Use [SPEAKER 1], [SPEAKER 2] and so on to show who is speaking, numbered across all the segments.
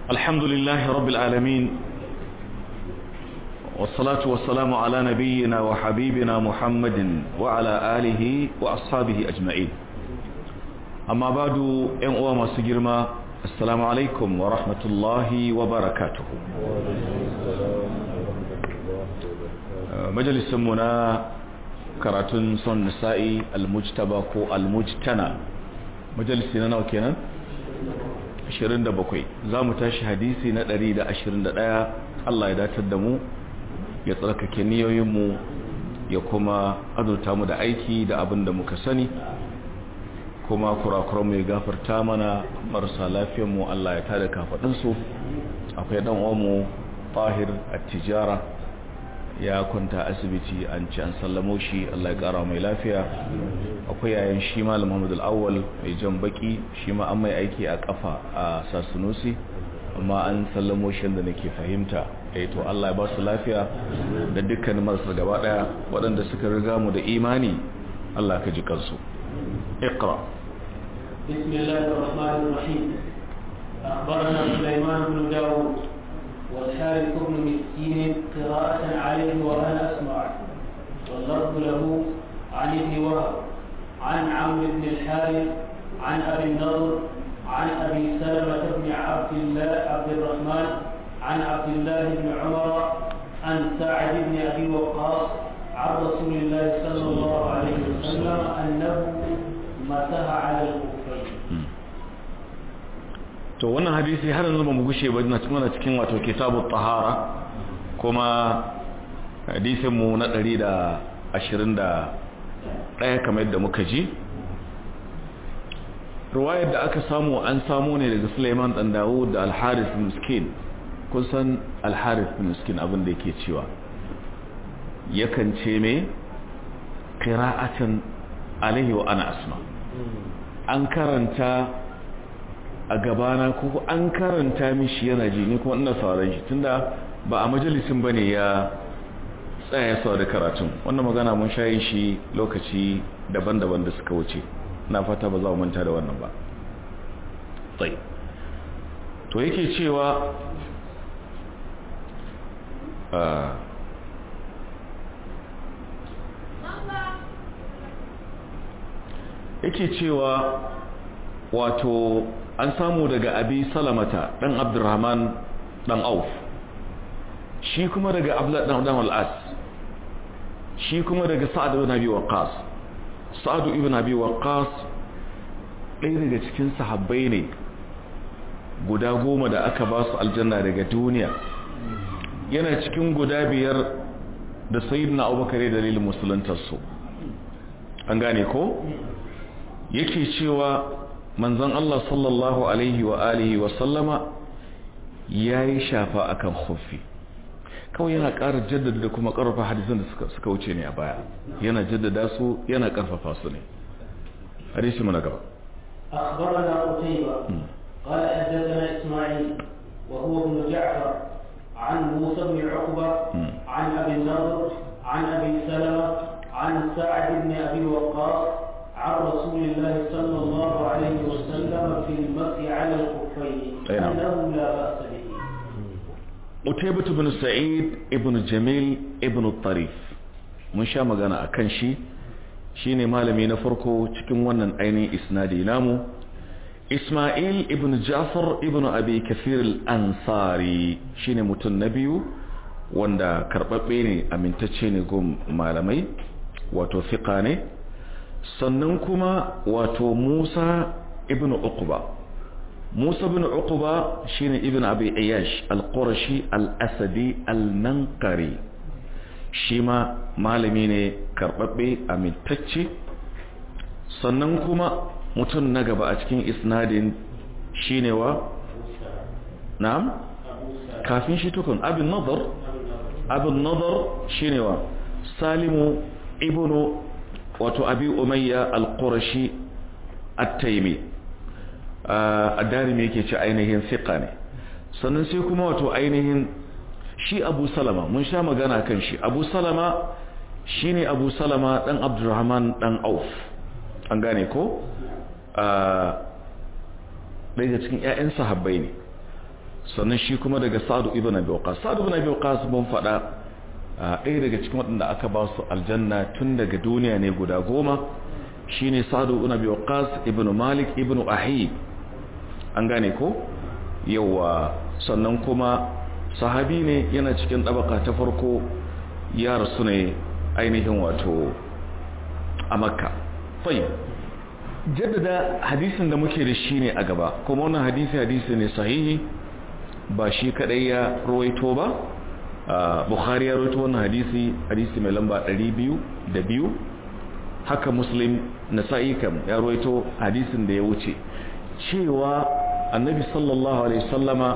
[SPEAKER 1] الحمد لله رب العالمين والصلاة والسلام على نبينا وحبيبنا محمد وعلى آله وأصحابه أجمعين أما بعد أنقوى ما سجرما السلام عليكم ورحمة الله وبركاته مجلس منا karatun son nisa'i almujtaba ko almujtana majalisi na nawa kenan 27 za mu tashi hadisi na 121 Allah ya datar da mu ya tsarkake niyoyinmu ya kuma azurta mu da aiki da abin da muka sani kuma kurakuran mu ya gafarta mana marasa lafiyanmu Allah ya tada kafaɗinsu akwai ɗan uwanmu tahir at-tijara ya kwanta asibiti an ci an sallamo shi Allah ya kara mai lafiya akwai yayin shi malam Muhammad al-Awwal mai jan baki shi ma an mai aiki a kafa a Sasunusi amma an sallamo shi da nake fahimta eh to Allah ya ba su lafiya da dukkan marasa gaba daya waɗanda suka riga mu da imani Allah ka ji kansu اقرا
[SPEAKER 2] بسم الله الرحمن الرحيم أخبرنا سليمان بن داود والحارث بن مسكين قراءة عليه وأنا أسمع واللفظ له عن ابن وهب عن عمرو بن الحارث عن أبي النضر عن أبي سلمة بن عبد الله عبد الرحمن عن عبد الله بن عمر عن سعد بن أبي وقاص عن رسول الله صلى الله عليه وسلم أنه مسح على الخفين
[SPEAKER 1] to wannan hadisi har yanzu ba mu gushe ba na cikin cikin wato kitabut tahara kuma hadisin mu na 121 kamar yadda muka ji ruwayar da aka samu an samu ne daga Sulaiman dan Dawud da Al-Harith bin Miskin kun san Al-Harith bin Miskin abin da yake cewa yakan ce me qira'atan alaihi wa ana asma an karanta a gabana ko an karanta mishi yana ji ni kuma ina sauran shi tunda ba a majalisin bane ya tsaya sau da karatun wannan magana mun shayi shi lokaci daban-daban da suka wuce na fata ba za mu manta da wannan ba tsaye to yake cewa yake cewa wato an samu daga abi salamata dan abdurrahman dan auf shi kuma daga abdullah dan dan al-as shi kuma daga sa'ad ibn abi waqqas sa'ad ibn abi waqqas ɗaya daga cikin sahabbai ne guda goma da aka ba su aljanna daga duniya yana cikin guda biyar da sayyidina abubakar dalilin musuluntar su an gane ko yake cewa manzon Allah sallallahu alaihi wa alihi wa sallama yayi shafa akan khuffi kawai yana ƙara jaddada da kuma ƙarfafa hadisan da suka suka wuce ne a baya yana jaddada su yana ƙarfafa su ne hadisi mana gaba
[SPEAKER 2] أخبرنا قتيبة قال حدثنا إسماعيل وهو ابن جعفر عن موسى بن عقبة عن أبي النضر عن أبي سلمة عن سعد بن أبي وقاص عن رسول الله صلى الله عليه وسلم في المسح على الخفين أنه لا بأس به
[SPEAKER 1] Utaybatu bin Sa'id ibn Jamil ibn Tarif mun sha magana akan shi shine malami na farko cikin wannan ainihin isnadi namu Ismail ibn Ja'far ibn Abi Kathir al-Ansari shine mutum na biyu wanda karbabbe ne amintacce ne go malamai wato fiqa ne sannan kuma wato Musa ibn Uqba Musa ibn Uqba shine ibn Abi Iyash al-Qurashi al-Asadi al-Nanqari shi ma malami ne karbabbe amintacce sannan kuma mutum na gaba a cikin isnadin shine wa na'am kafin shi tukun abin nadar abin nadar shine wa Salimu ibn wato abi umayya al-qurashi at-taymi ad-darimi yake ce ainihin thiqa ne sannan sai kuma wato ainihin shi abu salama mun sha magana kan shi abu salama shine abu salama dan abdurrahman dan auf an gane ko ɗaya cikin 'ya'yan sahabbai ne sannan shi kuma daga sa'adu ibn abi waqas sa'adu ibn abi waqas mun faɗa ɗaya daga cikin waɗanda aka ba su aljanna tun daga duniya ne guda goma shine sa'adu ibn abi waqas ibn malik ibn ahib an gane ko yawa sannan kuma sahabi ne yana cikin ɗabaka ta farko ya rasu ne ainihin wato a makka fai jaddada hadisin da muke da shi ne a gaba kuma wannan hadisi hadisi ne sahihi ba shi kadai ya rawaito ba bukhari ya rawaito wannan hadisi hadisi mai lamba 202 haka muslim nasa'i kam ya rawaito hadisin da ya wuce cewa annabi sallallahu alaihi sallama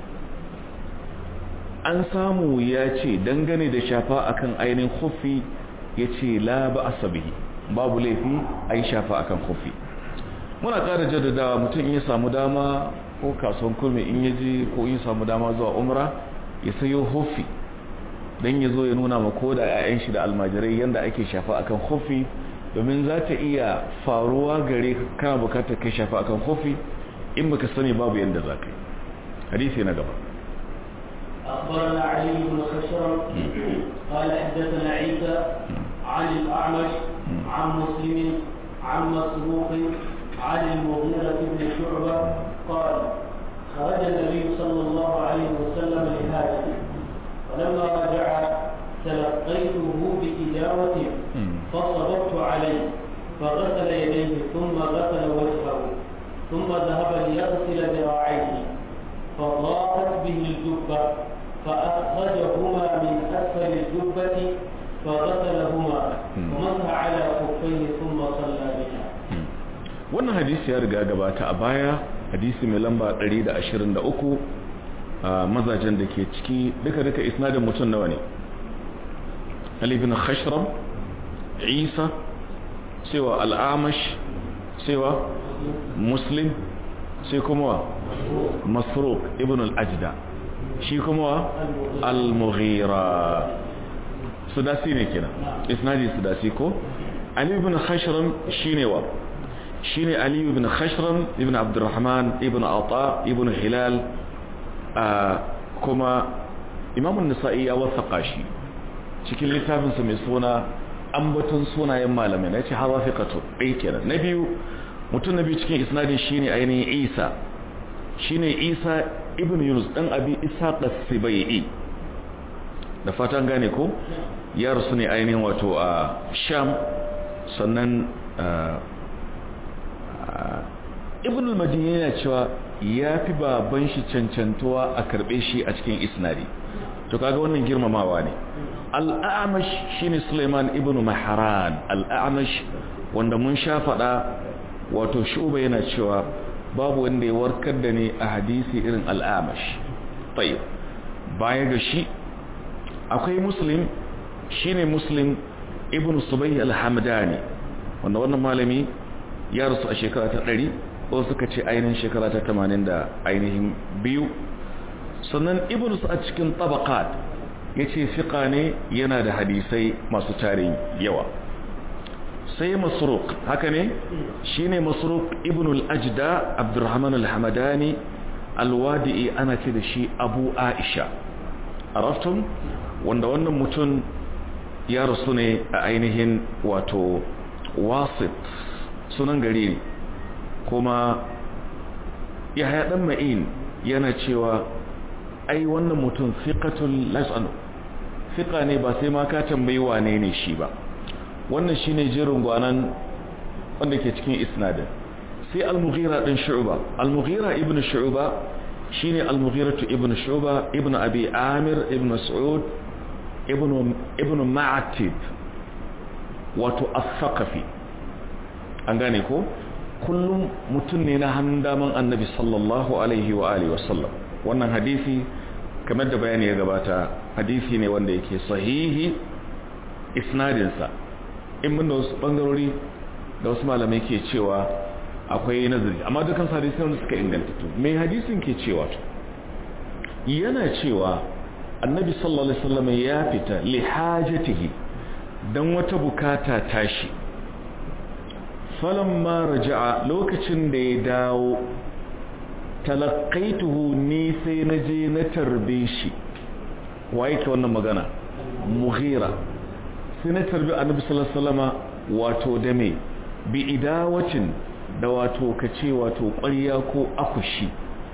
[SPEAKER 1] an samu ya ce dangane da shafa akan ainihin khuffi ya ce la ba asabihi babu laifi a yi shafa akan khuffi muna ƙara jaddadawa mutum ya samu dama ko kasuwan kurmi in ya ji ko in samu dama zuwa umra ya sayo khuffi don ya zo ya nuna ma ko da 'ya'yan shi da almajirai yadda ake shafa akan khuffi domin za ta iya faruwa gare kana bukatar kai shafa akan khuffi in baka sani babu yadda za ka yi hadisi na gaba
[SPEAKER 2] أخبرنا علي بن خشرم قال حدثنا عيسى عن الأعمش عن مسلم عن مسروق عن المغيرة بن شعبة قال خرج النبي صلى الله عليه وسلم لحاجته فلما رجع تلقيته بإجابة فصببت عليه فغسل يديه ثم غسل وجهه ثم ذهب ليغسل ذراعيه فضاقت به الجبة فأخرجهما من أسفل الجبة فغسلهما ومسح على خفيه ثم صلى بها
[SPEAKER 1] wannan hadisi ya riga gabata a baya hadisi mai lamba 123 a mazajen da ke ciki duka duka isnadin mutum nawa ne Ali bin Khashram Isa cewa al'amash cewa Muslim sai kuma Masruq ibn al-Ajda shi kuma al-Mughira sudasi ne kenan isnadi sudasi ko Ali ibn Khashram shine wa shine Ali ibn Khashram ibn Abdurrahman ibn Ata ibn Hilal kuma Imam an-Nasa'i ya wasaqa shi cikin littafinsa mai suna ambaton sunayen malamai na ce hawa fiqatu ɗaya kenan na biyu mutum na biyu cikin isnadin shine ainihin Isa shine Isa ibn Yunus dan abi Ishaq as-Sibai da fatan gane ko ya rasu ne ainihin wato a Sham sannan ibn al-Madini yana cewa ya fi baban shi cancantuwa a karbe shi a cikin isnadi to kaga wannan girmamawa ne al-A'mash shine Sulaiman ibn Mahran al-A'mash wanda mun sha fada wato shuba yana cewa babu wanda ya warkar da ni a hadisi irin al'amash tayyib baya ga shi akwai muslim shine muslim ibn subay al-hamdani wanda wannan malami ya rasu a shekara ta 100 ko suka ce ainihin shekara ta 80 da ainihin biyu sannan ibn a cikin tabaqat yace fiqa ne yana da hadisai masu tarin yawa sai masruq haka ne shine masruq ibn al-ajda abdurrahman al-hamadani al-wadi'i ana ce da shi abu aisha araftum wanda wannan mutum ya rasu ne a ainihin wato wasit sunan gari ne kuma yahya dan ma'in yana cewa ai wannan mutum fiqatul las'anu fiqa ne ba sai ma ka tambayi wane ne shi ba wannan shine jerin gwanan wanda ke cikin isnadin sai al-mughira din shu'ba al-mughira ibn shu'ba shine al-mughira ibn shu'ba ibn abi amir ibn mas'ud ibn ibn ma'atib wato as-saqafi an gane ko kullum mutum ne na hannun daman annabi sallallahu alaihi wa alihi wa sallam wannan hadisi kamar da bayani ya gabata hadisi ne wanda yake sahihi isnadinsa in mun da wasu bangarori da wasu malamai ke cewa akwai nazari amma dukkan hadisi wanda suka inganta to mai hadisin ke cewa to yana cewa annabi sallallahu alaihi wasallam ya fita li hajatihi dan wata bukata tashi falamma raja'a lokacin da ya dawo talaqaituhu ni sai na je na tarbe shi wa yake wannan magana mughira sai na tarbi annabi sallallahu alaihi wasallama wato da me bi idawacin da wato kace wato ƙwarya ko akushi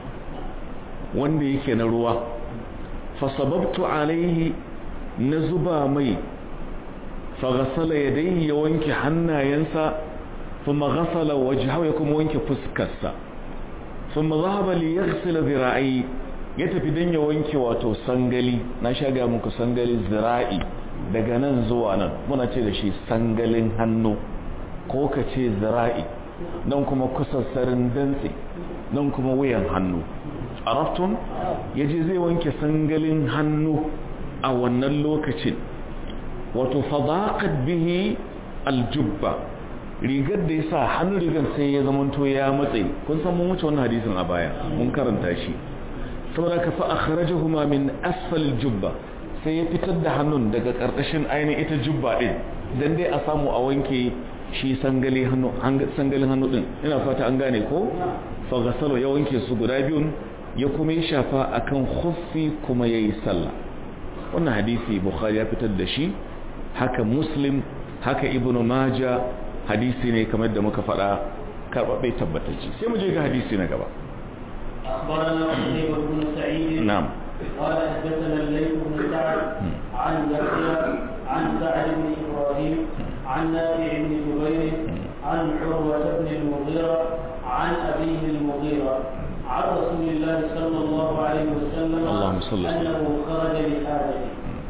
[SPEAKER 1] wanda yake na ruwa fa sababtu alaihi na zuba mai fa ghasala yadayhi ya wanke hannayensa thumma ghasala wajhahu ya kuma wanke fuskarsa thumma dhahaba li yaghsila dhira'i ya tafi dan ya wanke wato sangali na shaga muku sangali zira'i daga nan zuwa nan muna ce da shi sangalin hannu ko ka ce zira'i nan kuma kusassarin dantse nan kuma wuyan hannu araftun ya je zai wanke sangalin hannu a wannan lokacin wato fadaqat bihi aljubba rigar da ya sa hannun rigar sai ya zamanto ya matse kun san mun wuce wannan hadisin a baya mun karanta shi saboda ka fa akhrajahuma min asfal jubba sai ya fitar da hannun daga karkashin ainihin ita jubba din dan dai a samu a wanke shi sangalin hannu sangalin hannu din ina fata an gane ko fa gasalo ya wanke su guda biyun ya kuma yi shafa akan khuffi kuma yayi sallah wannan hadisi bukhari ya fitar da shi haka muslim haka ibnu maja hadisi ne kamar da muka faɗa karɓaɓɓe tabbatacce sai mu je ga hadisi na gaba
[SPEAKER 2] أخبرنا قتيبة بن سعيد
[SPEAKER 1] نعم
[SPEAKER 2] قال حدثنا الليث بن سعد عن يحيى عن سعد بن إبراهيم عن نافع بن جبير عن عروة بن المغيرة عن أبيه المغيرة عن رسول الله صلى الله عليه وسلم
[SPEAKER 1] اللهم صل وسلم.
[SPEAKER 2] أنه خرج لحاجته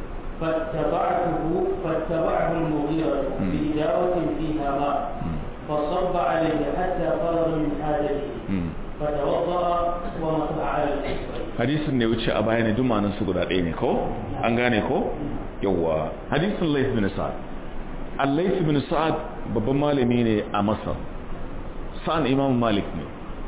[SPEAKER 2] فاتبعته فاتبعه المغيرة بإجابة فيها ماء فصب عليه حتى فرغ من حاجته فتوضأ ومسح على الكفين
[SPEAKER 1] hadisin ne wuce a baya ne dumanin su guda ɗaya ne ko an gane ko yawwa hadisin laif bin sa'ad al-laif bin sa'ad babban malami ne a masar sa'an imam malik ne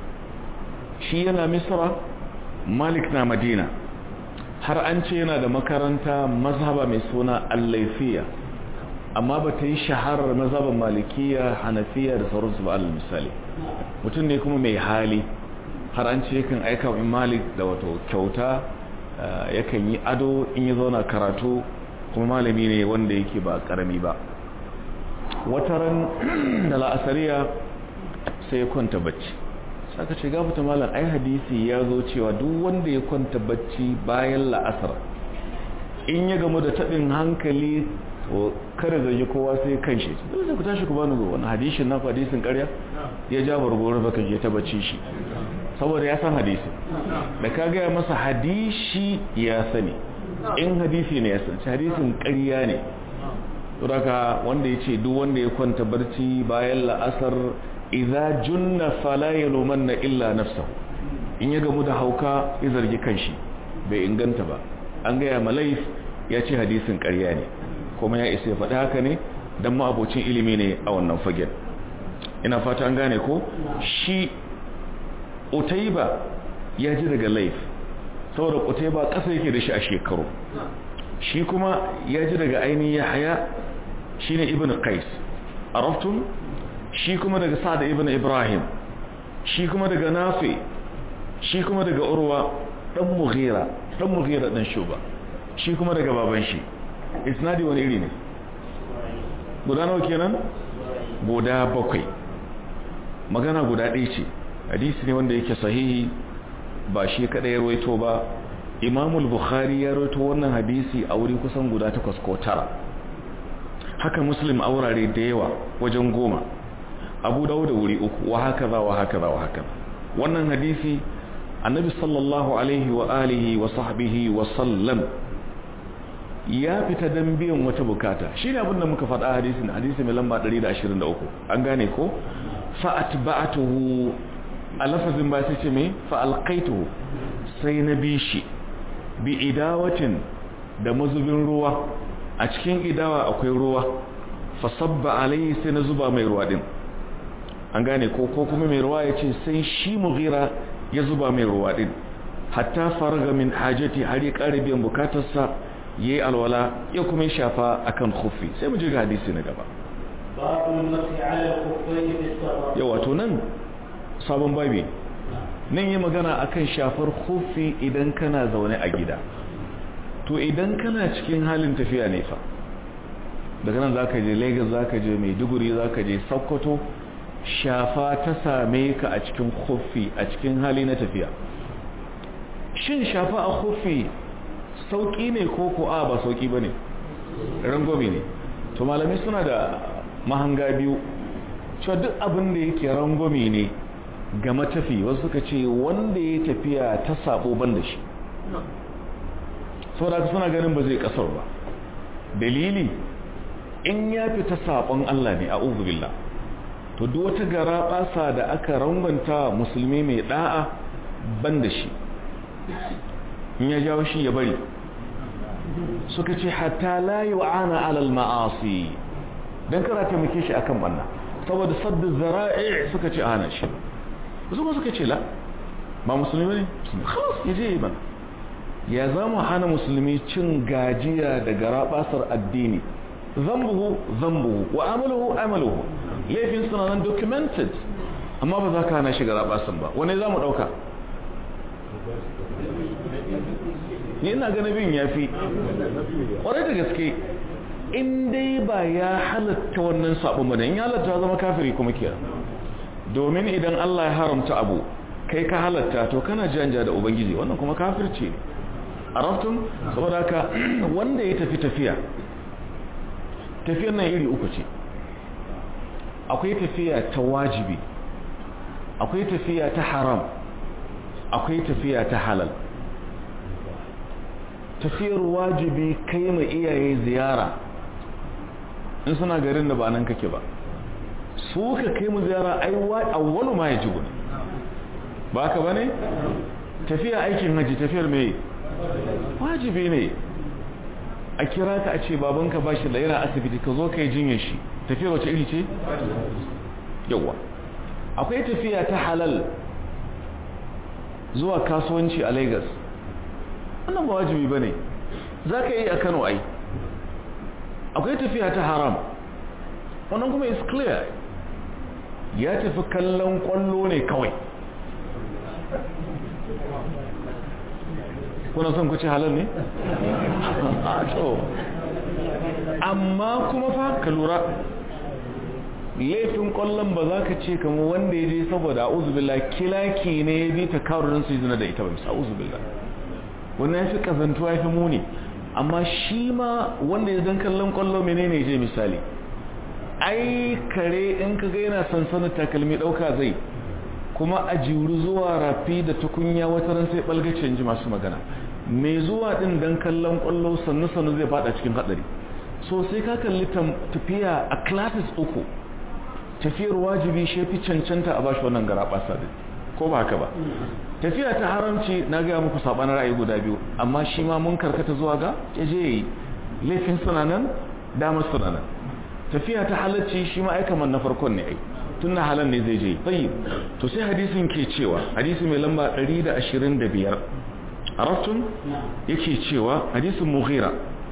[SPEAKER 1] shi yana misra malik na madina har an ce yana da makaranta mazhaba mai suna al-laifiya amma ba ta yi shaharar mazhaban malikiya hanafiya da sauransu ba alal misali mutum ne kuma mai hali har an ce yakan aika wa malik da wato kyauta eh, yakan yi ado in ya zauna karatu kuma malami ne wanda yake ba karami ba wataran da la'asariya sai ya kwanta bacci saka ce gafata malam ai hadisi ya zo cewa duk wanda ya kwanta bacci bayan la'asar in ya gamu da taɓin hankali to kada zargi kowa sai kan shi dole sai ku tashi ku bani wani hadisin na hadisin ƙarya ya ja bargoro baka je ta bacci shi saboda ya san hadisi da ka gaya masa hadisi ya sani in hadisi ne ya san hadisin ƙarya ne saboda wanda ya ce duk wanda ya kwanta barci bayan la'asar idza junna fala yalumanna illa nafsahu in ya gamu da hauka ya zargi kanshi bai inganta ba an gaya malaif ya ce hadisin ƙarya ne kuma ya isa ya faɗi haka ne don ma'abocin ilimi ne a wannan fagen ina fata an gane ko shi utaiba ya ji daga laif saboda utaiba ƙasa yake da shi a shekaru shi kuma ya ji daga ainihin yahaya shi ne ibn qais araftun shi kuma daga sa'ad ibn ibrahim shi kuma daga nafi shi kuma daga urwa dan mughira dan mughira dan shuba shi kuma daga baban shi isnadi wani iri ne guda nawa kenan guda bakwai magana guda ɗaya ce hadisi ne wanda yake sahihi ba shi kada ya rawaito ba imamul bukhari ya rawaito wannan hadisi a wuri kusan guda takwas ko tara haka muslim a wurare da yawa wajen goma abu dawo da wuri uku wa haka za wa haka za wa haka wannan hadisi annabi sallallahu alaihi wa alihi wa sahbihi wa sallam ya fita dan biyan wata bukata shine abin da muka faɗa hadisin hadisi mai lamba 123 an gane ko fa atba'atuhu a lafazin ba sai ce me fa alqaituhu sai na bi shi bi idawatin da mazubin ruwa a cikin idawa akwai ruwa fa sabba alayhi sai na zuba mai ruwa din an gane ko ko kuma mai ruwa ya ce sai shi mughira ya zuba mai ruwa din hatta faraga min hajati har ya ƙara biyan bukatarsa yayi alwala ya kuma shafa akan khuffi sai mu je ga hadisi na gaba
[SPEAKER 2] باب المسح على الخفين في السفر
[SPEAKER 1] yau wato nan sabon babi nan yi magana akan shafar hufi idan kana zaune a gida to idan kana cikin halin tafiya ne fa daga nan zaka je Lagos zaka je Maiduguri zaka je Sokoto shafa ta same ka a cikin hufi a cikin hali na tafiya shin shafa a hufi sauki ne ko ko a ba sauki bane rangobi ne to malamai suna da mahanga biyu cewa duk abin da yake rangomi ne ga matafi wasu suka ce wanda ya tafiya ta sabo ban da shi saboda suna ganin ba zai kasar ba dalili in ya fita sabon Allah ne a billah to duk wata gara basa da aka rangwanta musulmi mai da'a ban da shi in ya jawo shi ya bari suka ce hatta la yu'ana alal ma'asi dan kara taimake shi akan banna saboda saddu zara'i suka ce hana shi wasu kuma suka ce la ba musulmi ne khalas ya je ban ya zama hana musulmi cin gajiya da garabasar addini zambuhu zambuhu wa amaluhu amaluhu laifin suna nan documented amma ba za ka hana shi garabasan ba wani za mu ɗauka ni ina ganin bin ya fi ƙwarai da gaske in dai ba ya halatta wannan sabon ba in ya halatta zama kafiri kuma kira domin idan Allah ya haramta abu kai ka halatta to kana janja da ubangiji wannan kuma kafirci ne araftun saboda haka wanda ya tafi tafiya tafiyar nan iri uku ce akwai tafiya ta wajibi akwai tafiya ta haram akwai tafiya ta halal tafiyar wajibi kai ma iyaye ziyara in suna garin da ba nan kake ba su ka kai mu ziyara ai awwalu ma yajibu ne ba ka bane tafiya aikin haji tafiyar mai wajibi ne a kira ka a ce babanka ba shi da yana asibiti ka zo ka yi jinyar shi tafiyar wace iri ce yawa akwai tafiya ta halal zuwa kasuwanci a lagos wannan ba wajibi ba ne za ka yi a kano ai akwai tafiya ta haram wannan kuma is clear ya tafi kallon kwallo ne kawai kuna son ku ci halal ne? amma kuma fa ka lura laifin kwallon ba za ka ce kama wanda ya je saboda a uzubillah kilaki ne ya bi ta karurin su zina da ita ba bisa uzubillah wannan ya fi kazantuwa ya fi muni amma shi ma wanda ya zan kallon kwallo menene je misali ai kare in ka ga yana sansanin takalmi ɗauka zai kuma a jiru zuwa rafi da tukunya wata ran sai ɓalgacin ji masu magana mai zuwa ɗin don kallon kwallo sannu sannu zai fada cikin haɗari so sai ka kalli tafiya a classes uku tafiyar wajibi shi fi cancanta a bashi wannan gara ɓasa ko ba haka ba tafiya ta haramci na gaya muku saɓanin ra'ayi guda biyu amma shi ma mun karkata zuwa ga yaje yi laifin sunanan damar sunanan tafiya ta halarci shi ma aikaman na farkon ne ai tun na halar ne zai je tsayi to sai hadisin ke cewa hadisi mai lamba 125 arabtun yake cewa hadisin mughira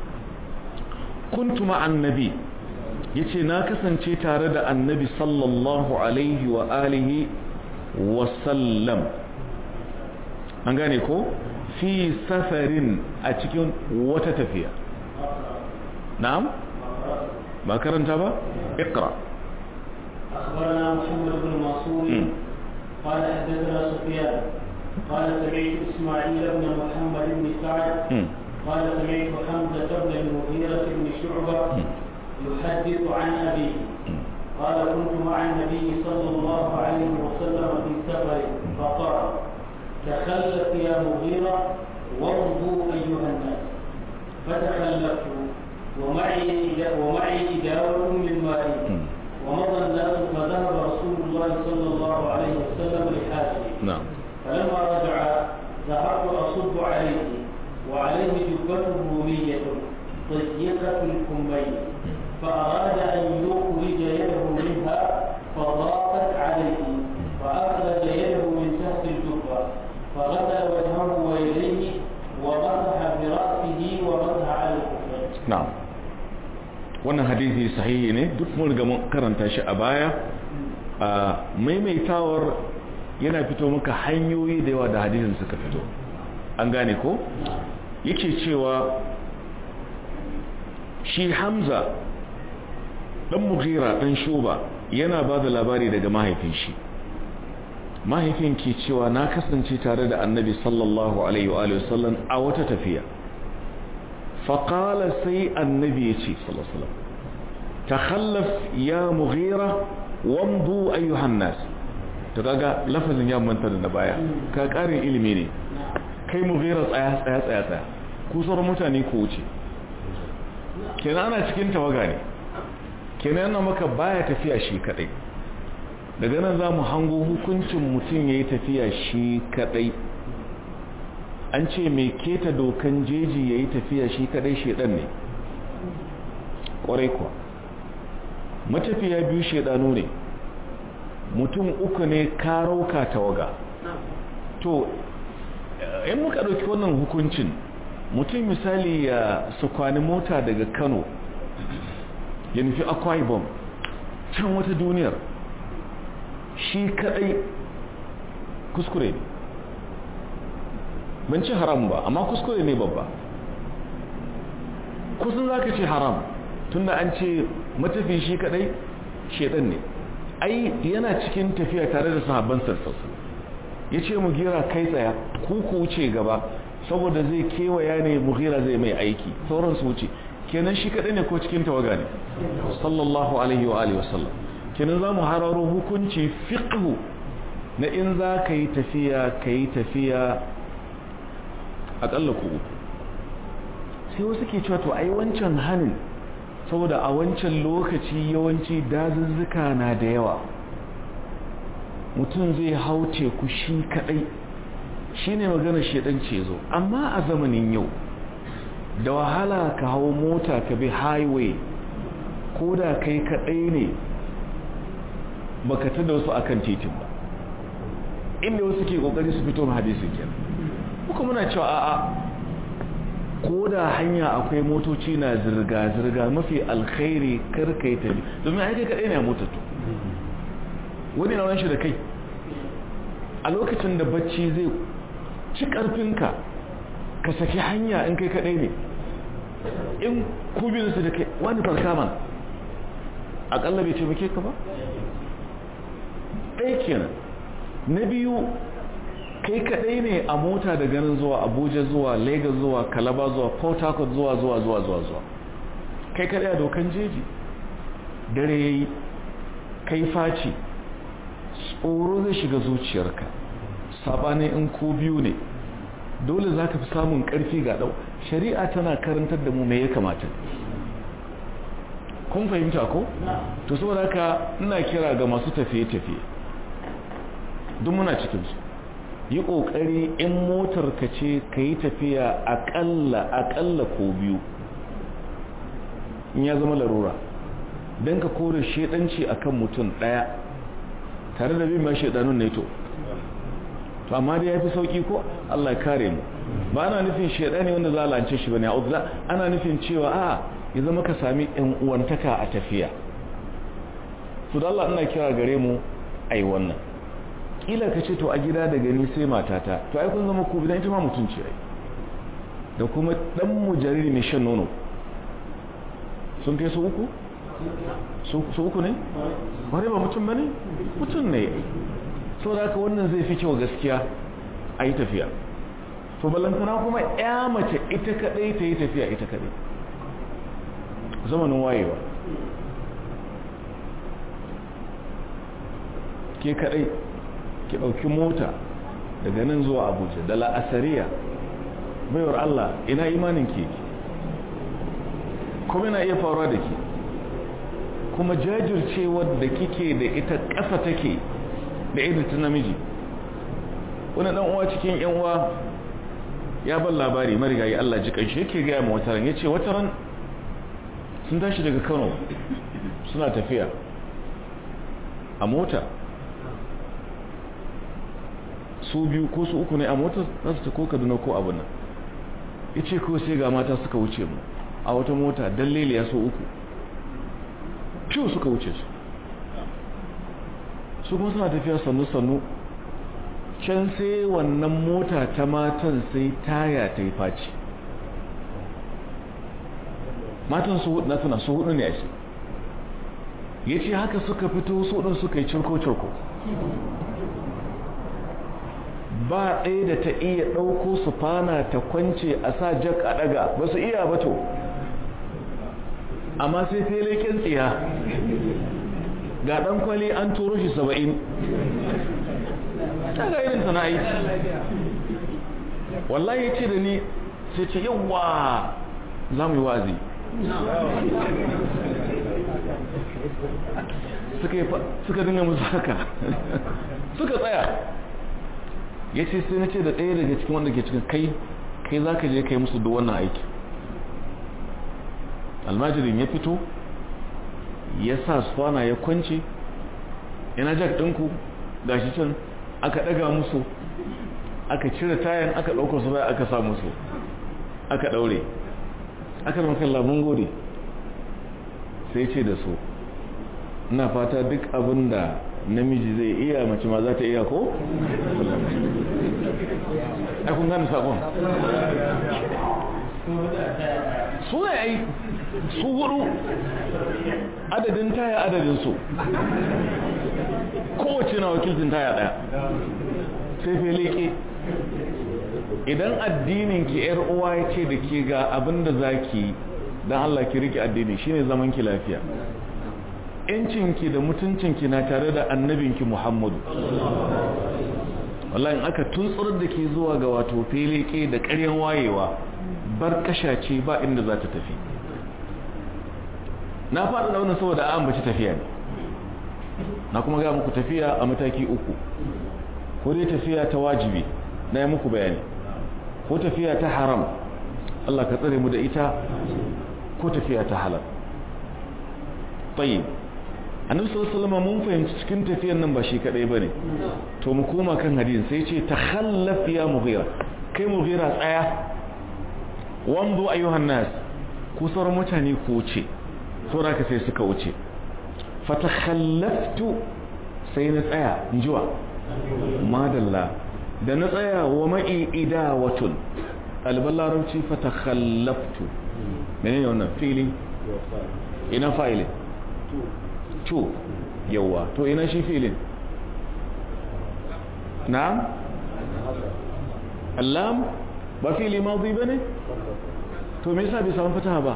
[SPEAKER 1] kuntu ma'an nabi yace na kasance tare da annabi sallallahu alaihi wa alihi wa sallam an gane ko fi safarin a cikin wata tafiya na'am ba karanta ba iqra
[SPEAKER 2] أخبرنا محمد بن منصور قال حدثنا سفيان قال سمعت إسماعيل بن محمد بن سعد قال سمعت حمزة بن المغيرة بن شعبة يحدث عن أبيه قال كنت مع النبي صلى الله عليه وسلم في سفر فقال تخلف يا مغيرة وارضوا أيها الناس فتخلفت ومعي ومعي إداوة من ماء ومضى الناس فذهب رسول الله صلى الله عليه وسلم لحاجه
[SPEAKER 1] نعم
[SPEAKER 2] فلما رجع ذهبت أصب عليه وعليه جبة رومية ضيقة الكمين فأراد أن يخرج يده منها فضاقت عليه فأخرج يده من تحت الجبة فغسل وجهه ويديه ومسح برأسه ومسح على الكفين
[SPEAKER 1] na'am wannan hadisi sahihi ne duk mun riga mun karanta shi a baya a maimaitawar yana fito maka hanyoyi da yawa da hadisin suka fito an gane ko yake cewa shi hamza dan mughira dan shuba yana ba da labari daga mahaifin shi mahaifin ke cewa na kasance tare da annabi sallallahu alaihi wa sallam a wata tafiya faƙala sai annabi ya ce sallallahu alaihi wasallam takhallaf ya mughira wamdu ayyuhan nas to kaga lafazin ya manta da baya ka karin ilimi ne kai mughira tsaya tsaya tsaya tsaya ku sauran mutane ku wuce kenan ana cikin tawaga ne kenan yana maka baya tafiya shi kadai daga nan za mu hango hukuncin mutum ya yi tafiya shi kadai an ce mai keta dokan jeji ya yi tafiya shi kadai shedan ne kwarai kuwa matafiya biyu shedanu ne mutum uku ne karauka tawaga to in muka ɗauki wannan hukuncin mutum misali ya sukwani mota daga kano ya nufi akwai bom can wata duniyar shi kadai kuskure ne ban ci haram ba amma kuskure ne babba kusan za ka ce haram tunda an ce matafi shi kadai shedan ne ai yana cikin tafiya tare da sahabban sassausa ya ce mu gira kai tsaya ku ku wuce gaba saboda zai kewaya ne mughira zai mai aiki sauran su wuce kenan shi kadai ne ko cikin tawaga ne sallallahu alaihi wa alihi wasallam kenan za mu hararo hukunci fiqhu na in za ka yi tafiya ka yi tafiya akalla ku uku sai wasu ke cewa to ai wancan hanin saboda a wancan lokaci yawanci dazuzzuka na da yawa mutum zai hau teku shi kadai shine magana shedan ce zo amma a zamanin yau da wahala ka hau mota ka bi highway ko da kai kadai ne baka tada wasu akan titin ba inda wasu ke kokari su fito hadisin kenan muka muna cewa a'a ko da hanya akwai motoci na zirga-zirga mafi alkhairi karkai ta bi domin aiki kadai ne a motattu wani na shi da kai a lokacin da bacci zai ci karfinka ka saki hanya in kai kadai ne in kubinsu da kai wani farka man akalla bai taimake ka ba ɗaya kenan na biyu kai kadai ne a mota da ganin zuwa abuja zuwa lagos zuwa kalaba zuwa port harcourt zuwa zuwa zuwa zuwa zuwa kai kadai a dokan jeji dare ya yi kai faci tsoro zai shiga zuciyarka saɓanin in ko biyu ne dole za ka fi samun ƙarfi ga ɗau shari'a tana karantar da mu mai ya kamata kun fahimta ko? to saboda haka ina kira ga masu tafiye-tafiye duk muna cikinsu yi ƙoƙari in motar ka ce ka yi tafiya aƙalla aƙalla ko biyu in ya zama larura don ka kore shaidanci akan mutum ɗaya tare da bin ma shaidanun ne to to amma dai ya fi sauƙi ko Allah kare mu ba ana nufin shaidani wanda za a lance shi bane a ana nufin cewa a ya zama ka sami ɗan uwantaka a tafiya to da Allah ina kira gare mu ai wannan kila ka ce to a gida da gani sai matata to ai kun zama ku bidan ita ma mutunci ai da kuma dan mu jariri mai shan nono sun kai su uku su uku ne wani ba mutum bane mutum ne saboda haka wannan zai fi kyau gaskiya a yi tafiya to ballantana kuma ya mace ita kadai ta yi tafiya ita kadai zamanin wayewa ke kadai ki ɗauki mota daga nan zuwa abuja da la'asariya baiwar allah ina imanin ke kuma na iya faruwa da ke kuma jajircewar da kike da ita ƙasa take da irin ta namiji wani ɗan uwa cikin yan uwa ya ban labari marigayi allah ji ƙanshi yake gaya ma wataran ya ce wataran sun tashi daga kano suna tafiya a mota su biyu ko su uku ne a motar za su ta ko kaduna ko abu nan ya ce ko sai ga mata suka wuce mu a wata mota dallele ya so uku fiye suka wuce su su kuma suna tafiya sannu-sannu can sai wannan mota ta matan sai taya ta yi faci matan su hudu na tuna su hudu ne a shi ya ce haka suka fito su hudun suka yi cirko-cirko ba ɗaya da ta iya ɗauko su fana ta kwance a sa jak a ɗaga ba su iya ba to amma sai feleken tsiya ga ɗan kwali an turo shi saba'in ta ga irin sana'ai wallahi ya ce da ni sai ce yawa za mu yi wazi suka dinga musu haka suka tsaya ya ce sai na ce da ɗaya daga cikin wanda ke cikin kai kai za ka je kai musu da wannan aiki almajirin ya fito ya sa sufana ya kwance yana jak ɗinku gashi can aka ɗaga musu aka cire tayan aka ɗaukar su baya aka sa musu aka ɗaure aka makan labun gode sai ce da su ina fata duk abin da namiji zai iya mace ma za ta iya ko? ai kun gane sakon su ne ai su hudu adadin taya adadin su kowace na wakiltin taya daya sai feleke idan addinin ki yar uwa ya ce da ke ga abin da za ki don Allah ki rike addini shine zaman ki lafiya yancinki da mutuncinki na tare da annabinki Muhammadu wallahi aka tuntsar da ke zuwa ga wato feleke da ƙaryan wayewa bar kashace ba inda za ta tafi na faɗa da wannan saboda an baci tafiya ne na kuma ga muku tafiya a mataki uku ko dai tafiya ta wajibi na yi muku bayani ko tafiya ta haram Allah ka tsare mu da ita ko tafiya ta halal tayyib annabi sallallahu alaihi wasallam mun fahimci cikin tafiyar nan ba shi kadai bane to mu koma kan hadisin sai ce takhallaf ya mughira kai mughira tsaya wanzu ayyuhan nas ku sauran mutane ku wuce saboda ka sai suka wuce fatakhallaftu sai na tsaya injiwa madalla da na tsaya wa ma'i idawatun ɗaliban larabci fatakhallaftu menene wannan fili ina fa'ilin to yawa to ina shi filin na'am allam ba fili mazi bane to me yasa bai samu fataha ba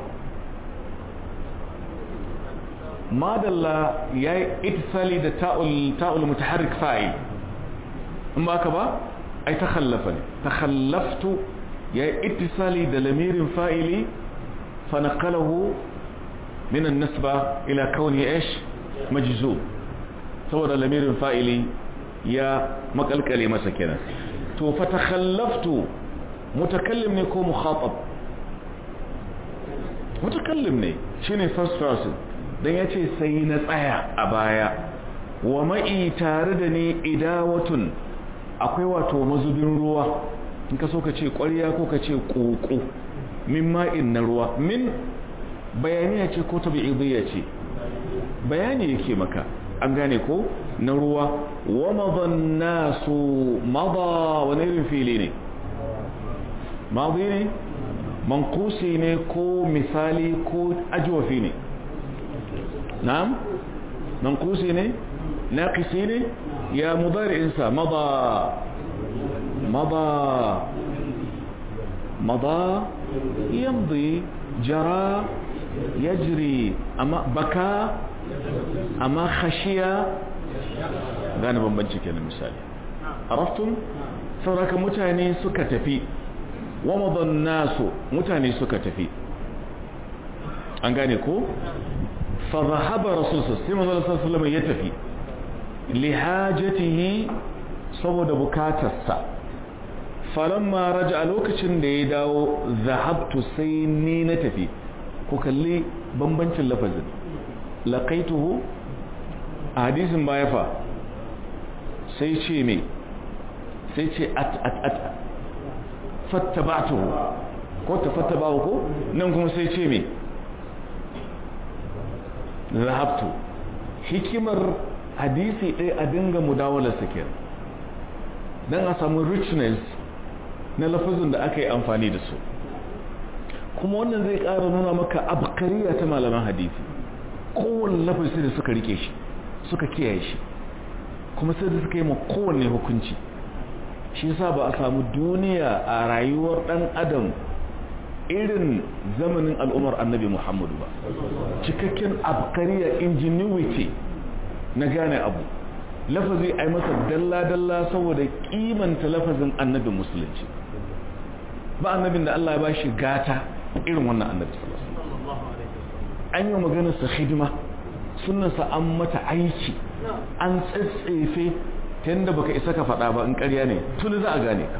[SPEAKER 1] madalla yayi ittisali da ta'ul ta'ul mutaharrik fa'il in ba ka ba ai takhallafa ne takhallaftu yayi ittisali da lamirin fa'ili fa naqalahu min an-nasba ila kauni ish majzum saboda lamirin fa'ili ya makalkale masa kenan to fa takhallaftu mutakallim ne ko mukhatab mutakallim ne shine first person dan yace sai na tsaya a baya wa ma'i tare da ni idawatun akwai wato mazubin ruwa in ka so ka ce ƙwarya ko ka ce ƙoƙo min ma'in na ruwa min bayaniya ce ko tabi'idiyya ce bayani yake maka an gane ko na ruwa wa madan nasu mada wani irin fili ne madi ne mankusi ne ko misali ko ajwafi ne na'am mankusi ne naqisi ne ya mudari'insa mada mada mada yamdi jara yajri amma baka amma khashiya gane bambanci kenan misali araftum sauraka mutane suka tafi wa madan nasu mutane suka tafi an gane ko fa zahaba rasul sallallahu alaihi wasallam ya tafi li hajatihi saboda bukatarsa falamma raja a lokacin da ya dawo zahabtu sai ni na tafi ku kalli bambancin lafazin laqaituhu a hadisin baya fa sai ce me sai ce at at at fattaba'tuhu ko tafattabahu ko nan kuma sai ce me zahabtu hikimar hadisi ɗaya a dinga mudawalar sakir don a samu richness na lafazin da aka yi amfani da su kuma wannan zai ƙara nuna maka abkariya ta malaman hadisi kowane lafazi da suka rike shi suka kiyaye shi kuma sai da suka yi ma kowanne hukunci shi sa ba a samu duniya a rayuwar ɗan adam irin zamanin al'umar annabi muhammadu ba cikakken abkariya ingenuity na gane abu lafazi a yi masa dalla-dalla saboda kimanta lafazin annabin musulunci ba annabin da Allah ya ba shi gata irin wannan annabi an yi maganarsa hidima sunansa an mata aiki an tsatsefe ta yadda baka isa ka faɗa ba in ƙarya ne tuni za a gane ka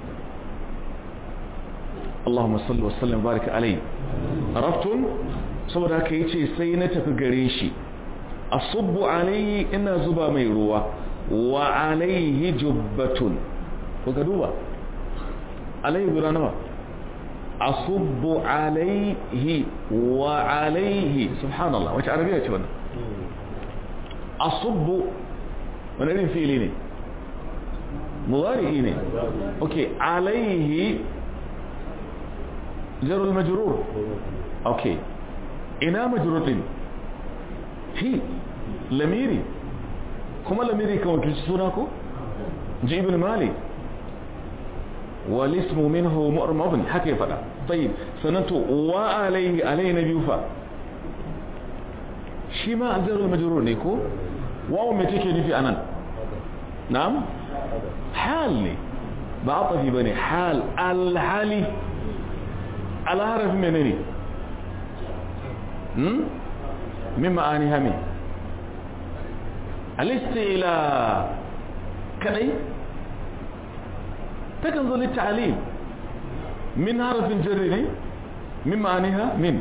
[SPEAKER 1] Allahumma salli wa sallam baraka alai araftun saboda haka yace sai na tafi gare shi asubbu alayhi ina zuba mai ruwa wa alayhi jubbatun ko ka duba alayhi guda nawa asubbu alayhi wa alayhi subhanallah wace arabiya ce wannan asubbu wani irin fili ne mudari ne okay alayhi jarul majrur okay ina majrur din fi lamiri kuma lamiri kan wakilci suna ko ji ibn malik walismu minhu mu'rabun haka ya fada tayyib sanatu wa alayhi alayhi nabiyu fa shi ma aljarul majrur ne ko wawo me take nufi anan na'am hal ne ba atafi bane hal alhali alharaf menene hmm min ma'aniha me alistila kadai takan zo litta'alim min harafin jarri ne min ma'aniha min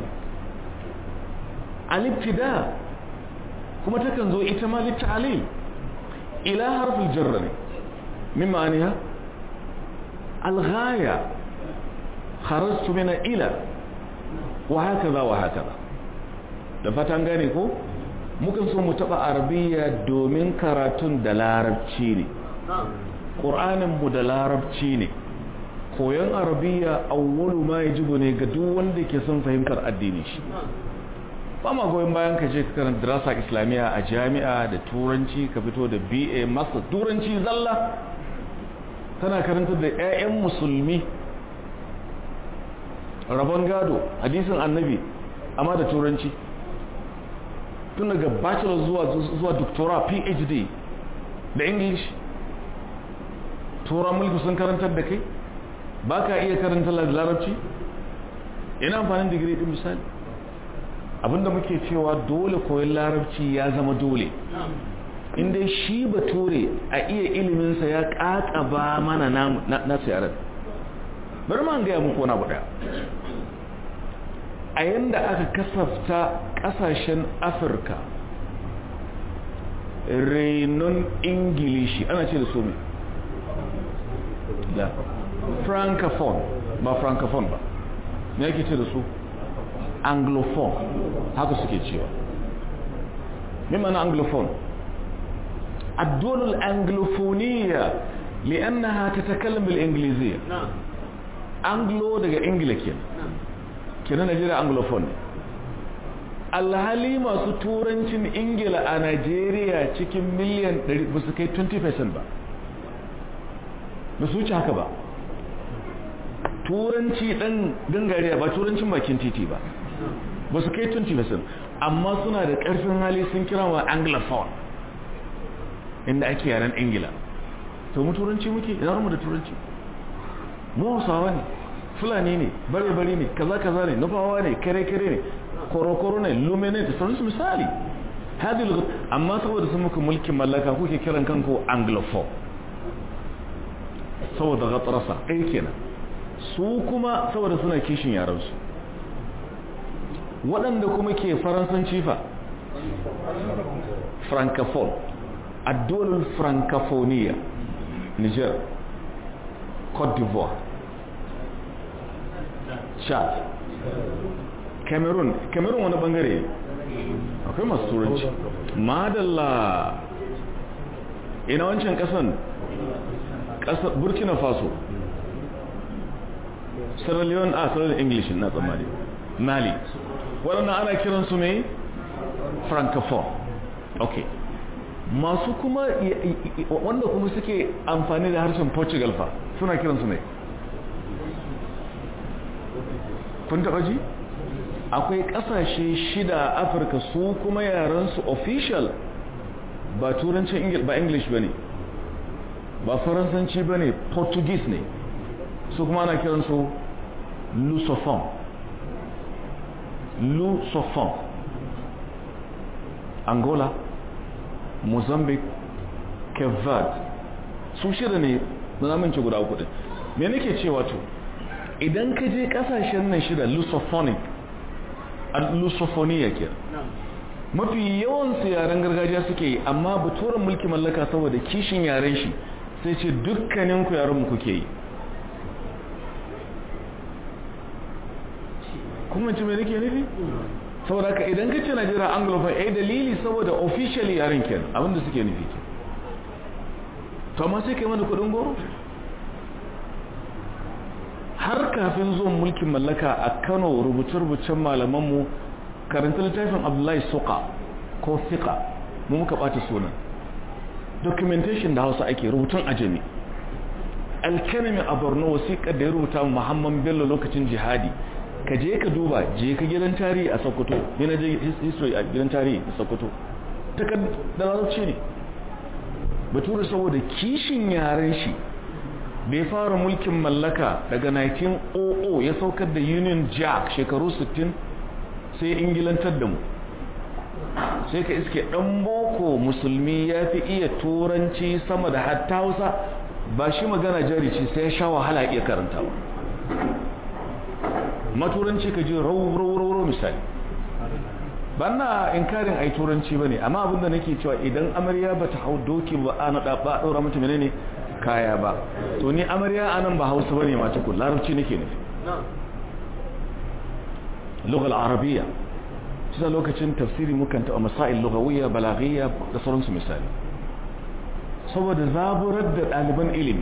[SPEAKER 1] alibtida kuma takan zo ita ma litta'alim ila harfin jarri ne min ma'aniha alghaya kharajtu min ila wa hakaza wa hakaza da fatan gane ko mukan so mu taba arabiya domin karatun da larabci ne ƙur'anin mu da larabci ne koyon arabiya awwalu ma yajibu ne ga duk wanda ke son fahimtar addini shi ba ma goyon bayan ka je ka karanta dirasa islamiyya a jami'a da turanci ka fito da BA master turanci zalla tana karanta da 'ya'yan musulmi rabon gado hadisin annabi amma da turanci tun daga bachelor zuwa zuwa doctora phd da english tura mulki sun karantar da kai ba ka iya karanta larabci ina amfanin digiri din misali abinda muke cewa dole koyon larabci ya zama dole inda shi bature a iya iliminsa ya kakaba mana na yaran bari ma gaya muku wani abu daya a yanda aka kasafta kasashen afirka renon ingilishi ana ce da su mai da francophone ba francophone ba me yake ce da su anglophone haka suke cewa me mana anglophone الدول الأنجلوفونية لأنها تتكلم بالإنجليزية أنجلو دقى إنجليكيا كنا نجري أنجلوفون alhali masu turancin ingila a najeriya cikin miliyan 100 ba su kai 20% ba ba su wuce haka ba turanci dan gangariya ba turancin bakin titi ba ba su kai 20% amma suna da karfin hali sun kira wa anglophone inda ake yaren ingila to mu turanci muke idan mu da turanci mu hausawa ne fulani ne bare-bare ne kaza-kaza ne nufawa ne kare-kare ne korokoro ne lumene da sauransu misali hadil amma saboda sun muku mulkin mallaka kuke kiran kanku anglophone saboda gatsarasa ɗaya kenan su kuma saboda suna kishin yaransu waɗanda kuma ke faransanci fa francophone addolin francophonia niger cote d'ivoire chad cameroon cameroon wani bangare akwai masu turanci madalla ina wancan kasan ƙasar burkina faso sierra leone a sierra leone english na tsammani mali waɗannan ana kiransu mai francophone ok masu kuma wanda kuma suke amfani da harshen portugal fa suna kiransu mai kun taɓa ji akwai ƙasashe shida a afirka su kuma yarensu official ba turancin ba english ba ne ba faransanci ba ne portuguese ne su kuma ana kiransu lusophone lusophone angola mozambique cape verde su shida ne na zamanci guda uku din me nake cewa to idan ka je kasashen nan shida lusophonic lusophonia ke mafi yawan su yaren gargajiya suke yi amma baturan mulki mallaka saboda kishin yaren shi sai ce dukkanin ku yaren mu kuke yi kuma ci mai nake nufi saboda ka idan ka ce najeriya anglophone ai dalili saboda officially yaren ke abinda suke nufi ke to amma sai kai mana kudin goro har kafin zuwan mulkin mallaka a kano rubuce-rubucen malamanmu karanta littafin abdullahi suka ko fika mu muka ɓata sunan documentation da hausa ake rubutun ajami alkanami a borno wasiƙar da ya rubuta muhammad bello lokacin jihadi ka je ka duba je ka gidan tarihi a sokoto yana je history a gidan tarihi a sokoto takardar larabci ne bature saboda kishin yaren shi da ya fara mulkin mallaka daga 1900 ya saukar da union jack shekaru 60 sai ingilantar da mu sai ka iske dan boko musulmi ya fi iya turanci sama da hatta hausa ba shi magana jari ce sai ya sha wahala iya karanta ba maturanci ka ji rau misali ba na inkarin ai turanci ba ne amma abinda nake cewa idan amarya ba ta hau doki ba a naɗa ba a ɗaura mata menene kaya ba to ni amarya a nan ba hausa ba ne mata kun larabci nake nufi lugal arabiya cikin lokacin tafsiri mukan taɓa masail lugawiyya balagiyya da sauransu misali saboda zaburar da ɗaliban ilimi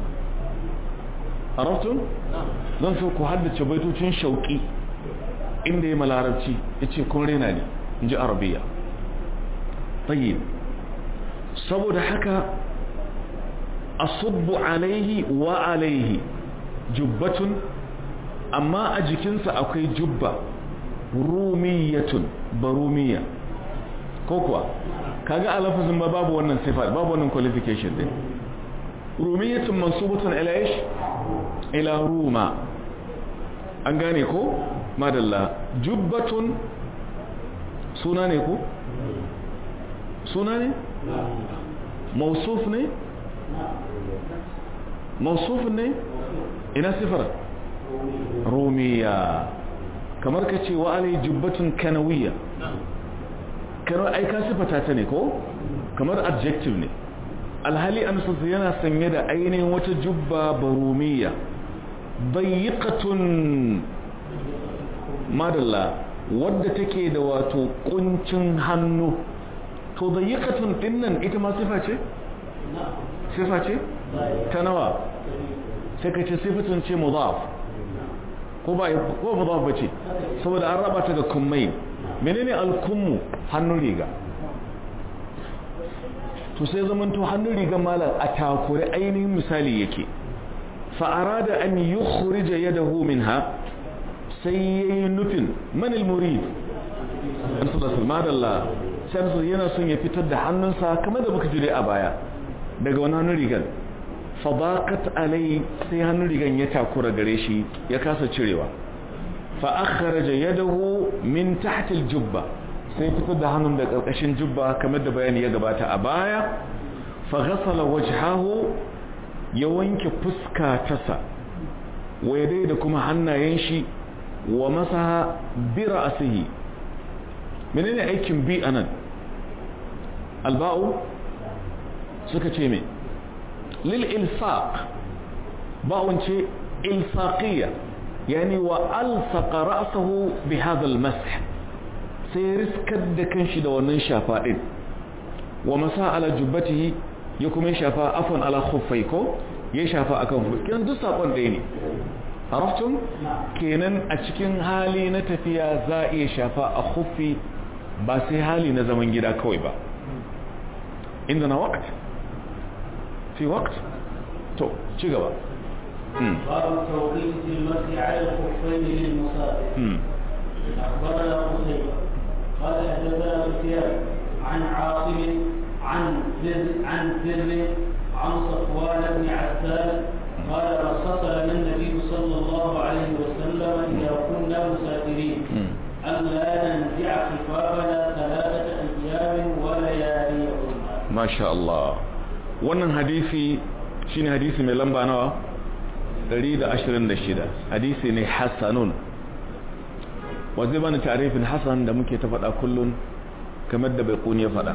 [SPEAKER 1] arabtun zan so ku haddace baitocin shauƙi inda ya malarabci ya ce kun rena ne in ji arabiya tayyib saboda haka asubbu alaihi wa alaihi jubbatun amma a jikinsa akwai jubba rumiyatun barumiya ko kuwa kaga a lafazin ba babu wannan sifa babu wannan qualification din rumiyatun mansubatun ila ish ila ruma an gane ko madalla jubbatun suna ne ko suna ne mausuf ne mausuf ne ina sifar rumiya kamar ka ce wa alai jubbatun kanawiya kanar aika sifata ta ne ko kamar adjective ne alhali an yana sanye da ainihin wata jubba barumiya bayyikatun madalla wadda take da wato kuncin hannu to bayyikatun dinnan ita ma sifa ce? sifa ce? ta nawa sai ka ce sifatun ce mudaf ko ba ko mudaf ba ce saboda an raba ta ga kummai menene alkummu hannun riga to sai zaman to hannun riga malam a takure ainihin misali yake fa'arada an yi khurija yadahu minha sai yayi nufin manil murid an sallallahu madalla sai yana son ya fitar da hannunsa kamar da muka jire a baya daga wani hannun rigar fadaqat alai sai hannun rigan ya takura gare shi ya kasa cirewa fa akhraja yadahu min tahti aljubba sai fitar da hannun da karkashin jubba kamar da bayani ya gabata a baya fa ghasala wajhahu ya wanke fuska tasa wa yadai da kuma hannayen shi wa masaha bi ra'sihi menene aikin bi anan alba'u suka ce me للإلصاق باون شيء إلصاقية يعني وألصق رأسه بهذا المسح سيرس كد كنش دوانا شافاء ومساء على جبته يكم شافاء أفن على خفيكو ya shafa akan hufi kenan duk sakon ɗaya ne araftum kenan a cikin hali na tafiya za a iya shafa a hufi ba sai hali na zaman gida kawai ba inda na waqt fi waqt to ci gaba
[SPEAKER 2] باب التوقيت في المسح على الخفين للمسافر اخبرنا قتيبة قال حدثنا سفيان عن عاصم عن زر عن زر عن صفوان بن عسال قال رخص لنا النبي صلى الله عليه وسلم اذا كنا مسافرين الا ننزع خفافنا ثلاثه ايام ولياليهن
[SPEAKER 1] ما شاء الله wannan hadisi shine hadisi mai lamba nawa 126 hadisi ne hasanun wanzu bani tarifin hasan da muke ta faɗa kullun kamar da bai kuni ya faɗa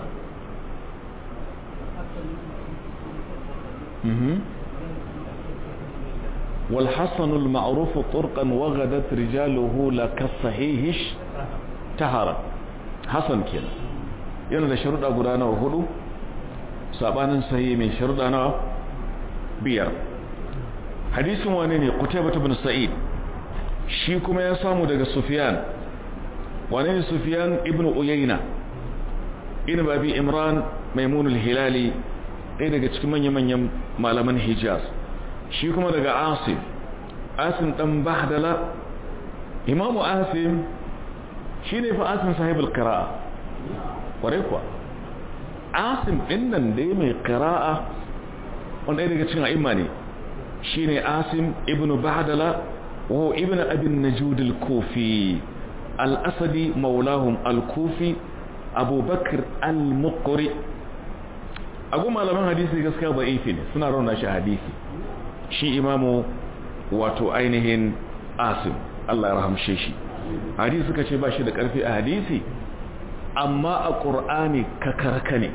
[SPEAKER 1] والحسن المعروف طرقا وغدت رجاله لك الصحيح تهرا حسن كده yana da sharuɗa guda nawa hudu sabanin sahihi mai sharuɗa nawa biyar hadisin wane ne Qutaybah ibn Sa'id shi kuma ya samu daga Sufyan wane ne Sufyan ibn Uyayna ibn Abi Imran Maimun al-Hilali ɗaya daga cikin manya-manyan malaman Hijaz shi kuma daga Asim Asim dan Bahdala Imam Asim shine fa Asim sahibul qira'a kware kuwa Asim din nan dai mai qira'a wanda daga cikin a'imma ne shine Asim ibn Bahdala wa ibn Abi Najud al-Kufi al-Asadi maulahum al-Kufi Abu Bakr al-Muqri agu malaman hadisi gaskiya da'ifi ne suna rauna shi hadisi shi imamu wato ainihin Asim Allah ya rahamshe shi hadisi suka ce ba shi da karfi a hadisi amma a Qur'ani kakarka ne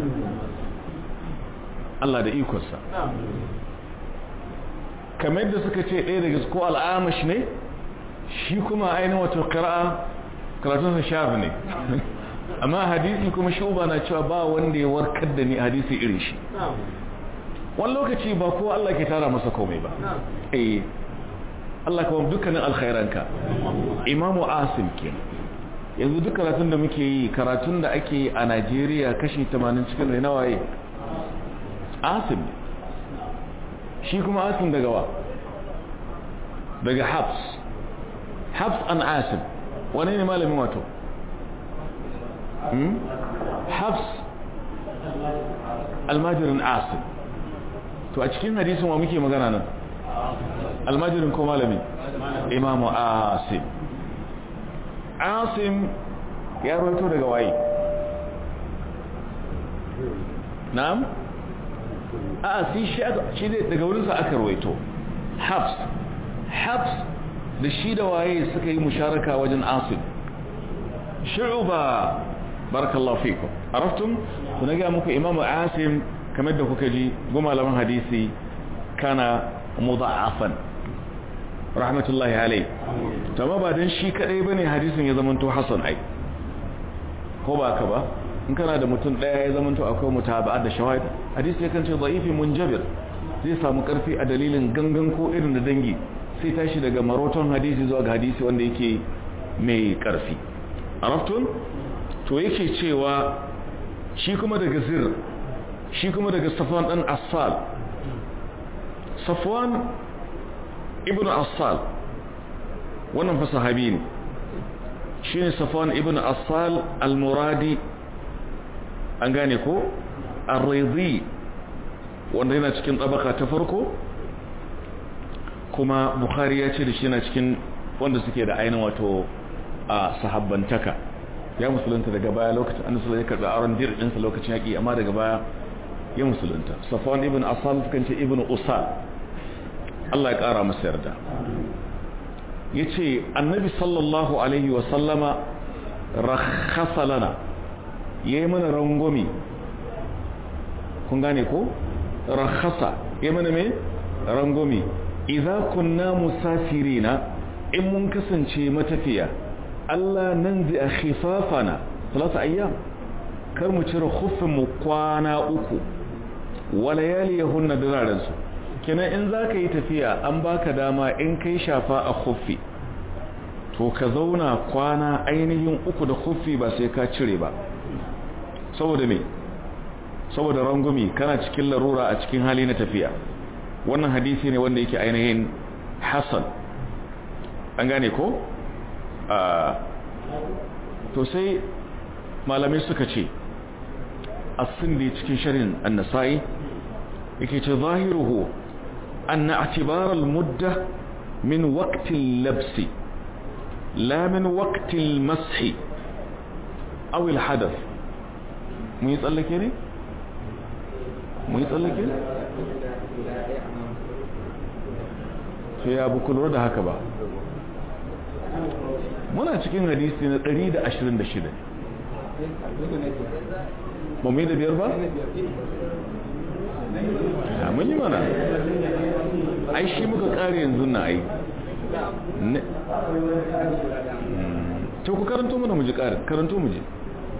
[SPEAKER 1] Allah da ikonsa kamar da suka ce ɗaya daga ko al'amash ne shi kuma ainihin wato ƙara'a karatunsa shafi ne amma hadisi kuma shi uba na cewa ba wanda ya warkar da ni hadisi irin shi wani lokaci ba ko Allah ke tara masa komai ba eh Allah kuma dukkanin alkhairanka imamu asim ke yanzu duk karatun da muke yi karatun da ake yi a Najeriya kashi 80 cikin rai nawaye asim shi kuma asim daga wa daga habs habs an asim wane ne malamin wato habs almajirin asim to a cikin hadisin wa muke magana nan almajirin ko malami imamu asim asim ya rawaito daga waye na'am a si shi daga wurinsa aka rawaito habs habs da shi da waye suka yi musharaka wajen asim shu'uba barakallahu fikum araftum to na ga muku imamu asim kamar da kuka ji gumalaman hadisi kana mudha'afan rahmatullahi alai to ba dan shi kadai bane hadisin ya zamanto hasan ai ko ba ka ba in kana da mutum daya ya zamanto akwai mutaba'a da shawahid hadisi yakan ce da'ifi munjabir zai samu karfi a dalilin gangan ko irin da dangi sai tashi daga maroton hadisi zuwa ga hadisi wanda yake mai karfi araftun to yake cewa shi kuma daga zir shi kuma daga safwan dan assal safwan ibn assal wannan fa sahabi ne shine safwan ibn assal al-muradi an gane ko ar-ridi wanda yana cikin tabaka ta farko kuma bukhari ya ce da shi yana cikin wanda suke da ainihin wato a sahabbantaka ya musulunta daga baya lokacin an ya karɓi aron dir ɗinsa lokacin yaƙi amma daga baya ya musulunta safwan ibn asal sukan ce ibn usal Allah ya ƙara masa yarda ya ce annabi sallallahu alaihi wasallama rakhasa lana ya yi mana rangwami kun gane ko rakhasa ya mana mai rangwami idza kunna musafirina in mun kasance matafiya Allah nan zai a khifafana salasa ayyam kar mu cire mu kwana uku wa layali yahunna diraran su kenan in za ka yi tafiya an baka dama in kai shafa a khuffi to ka zauna kwana ainihin uku da khuffi ba sai ka cire ba saboda me saboda rangumi kana cikin larura a cikin hali na tafiya wannan hadisi ne wanda yake ainihin hasan an gane ko to sai malamai suka ce asindi cikin sharin annasai yake ce zahiruhu anna atibar al-mudda min waqti labsi la min waqti al-mashi aw al-hadath mun yi tsallake ne mun yi tsallake ne sai ya buku lura da haka ba muna cikin hadisi na 126 ba mu yi da biyar ba? a mun yi mana ai shi muka kare yanzu na ai to ku karanto mana mu ji karanto mu ji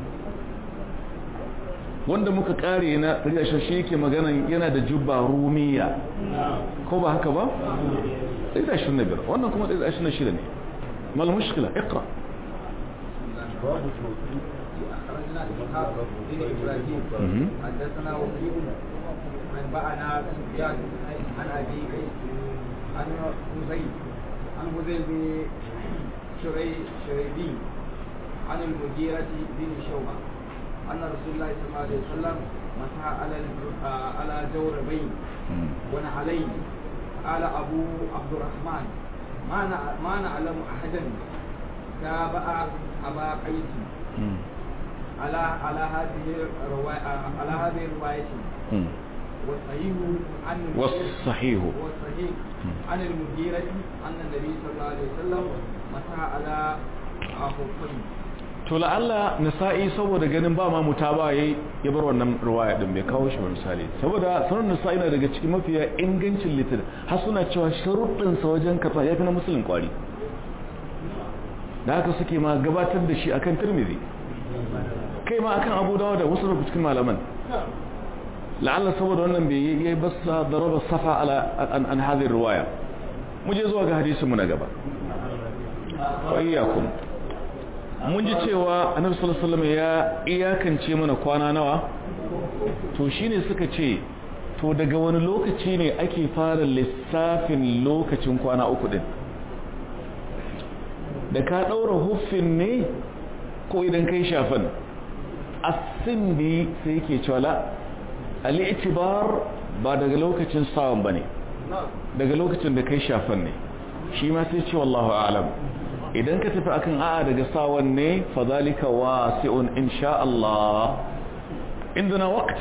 [SPEAKER 1] wanda muka kare na riyashe shi yake magana yana da jubba rumiya ko ba haka ba? 125 wannan kuma 126 ne ما المشكلة اقرأ
[SPEAKER 3] باب التوفيق أخرجنا إسحاق بن إبراهيم حدثنا وكيل أنبأنا سفيان عن أبي قيس عن حزين عن حزين بن شري شريبي عن المديرة بن شوبة أن رسول الله صلى الله عليه وسلم مسح على على جوربين ونعلين قال أبو عبد الرحمن ما ما نعلم احدا تابع ابا قيس على على هذه الروايه على هذه الروايه والصحيح عن
[SPEAKER 1] والصحيح
[SPEAKER 3] والصحيح عن المديرة أن النبي صلى الله عليه وسلم مسح على خفين
[SPEAKER 1] to la'alla nisa'i saboda ganin ba ma mutaba yayi ya bar wannan riwaya din bai kawo shi ba misali saboda sunan nisa'i na daga cikin mafiya ingancin litin har suna cewa sharuɗin sa wajen kafa yafi na musulun kwari da haka suke ma gabatar da shi akan tirmidhi kai ma akan abu dawo da wasu daga cikin malaman la'alla saboda wannan bai yi basa daraba safa ala an an hadhihi riwaya mu je zuwa ga hadisin mu na gaba wa iyyakum mun ji cewa annabi sallallahu alaihi wasallam ya iyakance mana kwana nawa to shine suka ce to daga wani lokaci ne ake fara lissafin lokacin kwana uku din da ka daura huffin ne ko idan kai shafan asindi sai yake cewa la al-i'tibar ba daga lokacin sawan bane daga lokacin da kai shafan ne shi ma sai ce wallahu a'lam idan ka tafi akan a'a daga sawan ne fa zalika wasi'un insha Allah indana waqt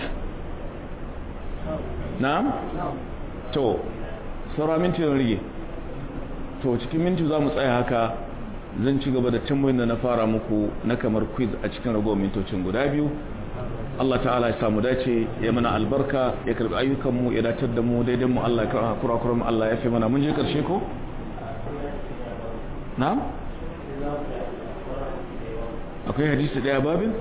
[SPEAKER 1] na'am to saura minti da rige to cikin minti za mu tsaya haka zan ci gaba da tambayin da na fara muku na kamar quiz a cikin ragowar mintocin guda biyu Allah ta'ala ya samu dace ya mana albarka ya karbi ayyukanmu ya datar da mu daidai mu Allah ya karɓa kurakuran mu Allah ya fi mana mun je karshe ko na'am akwai hadisi daya babin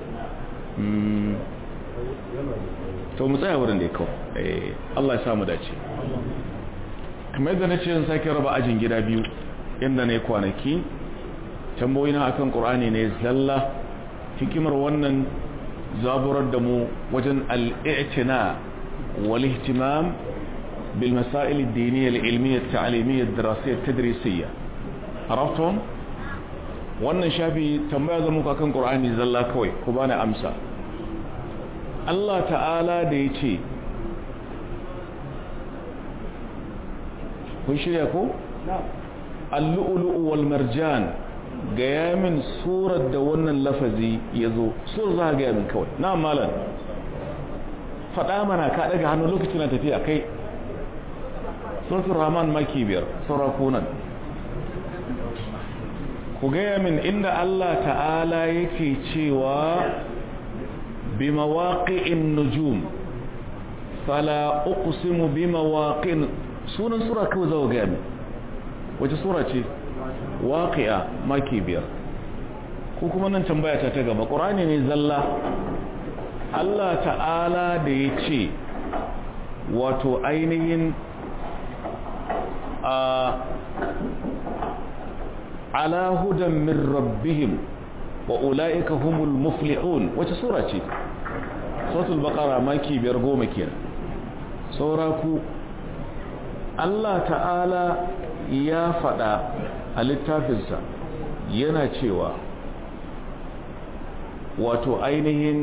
[SPEAKER 1] to mu tsaya wurin da ya kawo Allah ya samu dace kamar yadda na ce zan sake raba ajin gida biyu inda na yi kwanaki tamboyina akan ƙur'ani ne zalla hikimar wannan zaburar da mu wajen al'i'tina wal ihtimam bil masail ad-diniyya al-ilmiyya at-ta'limiyya ad-dirasiyya at-tadrisiyya araftum wannan shafi tambaya zan muku akan ƙur'ani zalla kawai ku bani amsa Allah ta'ala da ya ce kun shirya ko? allu'ulu'u wal marjan gaya min surar da wannan lafazi ya zo surar za a gaya min kawai na malar faɗa mana ka ɗaga hannu lokacin na tafiya kai suratul rahman maki biyar sarakunan ku gaya min inda Allah ta'ala yake cewa بمواقع النجوم فلا أقسم بمواقع سورة سورة كوزا وقامي wace sura ce waqi'a maki biyar ko kuma nan tambaya ta ta gaba qur'ani ne zalla Allah ta'ala da ya ce wato ainihin ala hudan min rabbihim wa ula'ika humul muflihun wace sura ce suratul baqara maki biyar goma kenan saura ku Allah ta'ala ya faɗa a littafinsa yana cewa wato ainihin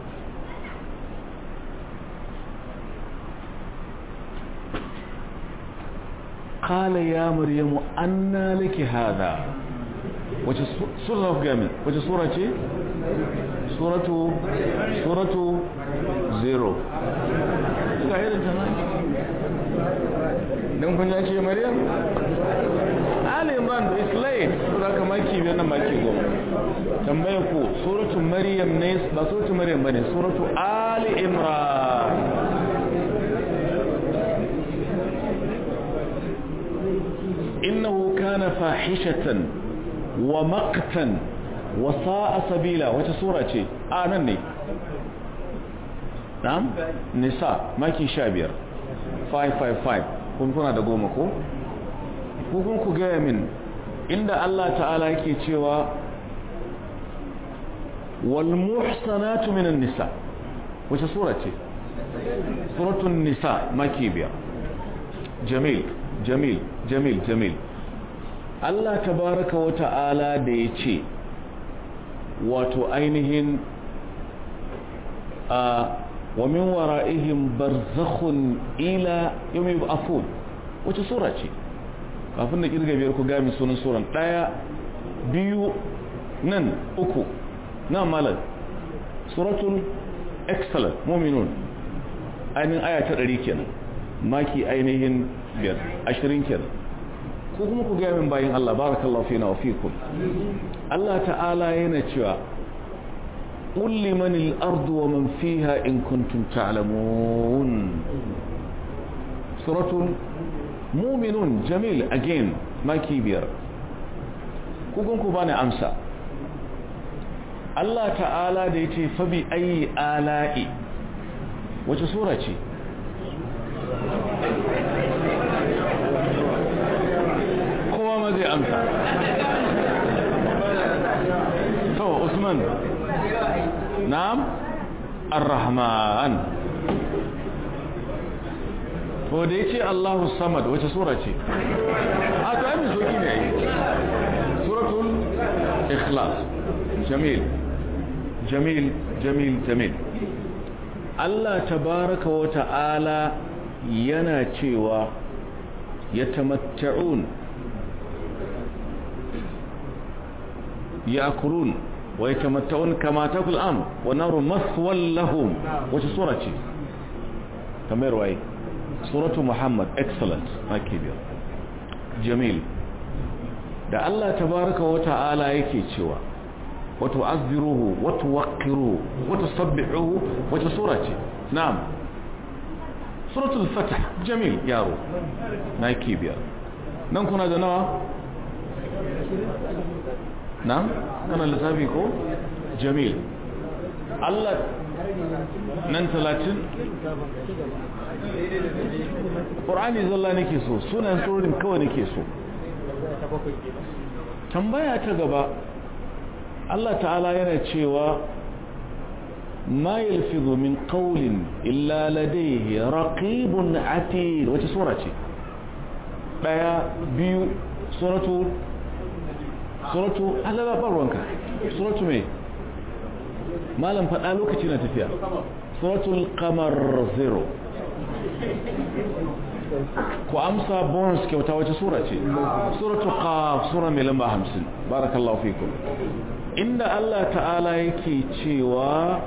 [SPEAKER 1] قال يا مريم أنى لك هذا wace sura of gami wace sura ce suratu suratu zero ga irin ta nan don kun ya ce maryam ali imran is late so da maki biyar nan maki goma tambaya ku suratu maryam ne ba suratu maryam bane suratu ali imran إنه كان فاحشة ومقتا وساء سبيلا وش سورة شيء آه نني نعم نساء ماكي شابير 555 kun kuna da goma ko? kun ku gaya min inda Allah ta'ala yake cewa wal muhsanatu minan nisa wace sura ce? suratun nisa maki biyar jamil jamil jamil jamil Allah tabaraka wa ta'ala da ya ce wato ainihin a wa min wara'ihim barzakhun ila yawmi yub'athun wace sura ce kafin da kirga biyar ku ga mi sunan suran daya biyu nan uku na malal suratul excellent mu'minun ainihin aya ta 100 kenan maki ainihin biyar ashirin kenan ko kuma ku gaya min bayin Allah barakallahu fina wa fikum Allah ta'ala yana cewa qul liman al-ardu wa man fiha in kuntum ta'lamun suratul mu'minun jamil again maki biyar ku gun ku bani amsa Allah ta'ala da yace fa bi ayi ala'i wace sura ce kowa zai amsa to usman na'am ar-rahman to da yace Allahu samad wace sura ce a to ai soki ne suratul ikhlas jamil jamil jamil jamil Allah tabaraka wa ta'ala yana cewa yatamatta'un يأكلون ويتمتعون كما تأكل الأم والنار مثوى لهم وش سورة تمير واي سورة محمد excellent ما كبير جميل da Allah tabaraka wa ta'ala yake cewa wa tu'azziruhu wa tuwaqqiruhu wa tusabbihuhu wata sura ce na'am suratul fath jamil yaro na kibiya nan kuna da nawa na kana lissafi ko jamil Allah nan talatin ƙorani zalla nake so sunan surorin kawai nake so tambaya ta gaba Allah ta'ala yana cewa ma yalfizu min qawlin illa ladayhi raqibun atid wace sura ce daya biyu suratu suratu Allah ba ruwanka suratu me malam faɗa lokaci na tafiya suratul qamar zero ku amsa bonus kyauta wace sura ce suratul qaf sura mai lamba 50 barakallahu fikum inda Allah ta'ala yake cewa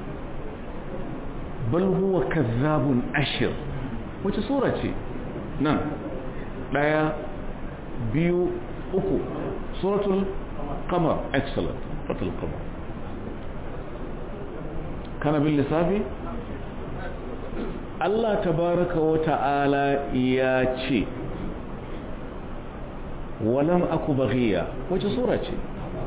[SPEAKER 1] bal huwa kazzabun ashir wace sura ce nan daya biyu uku suratul qamar excellent suratul qamar kana bin lissafi Allah tabaraka wa ta'ala ya ce walam aku baghiya wace sura ce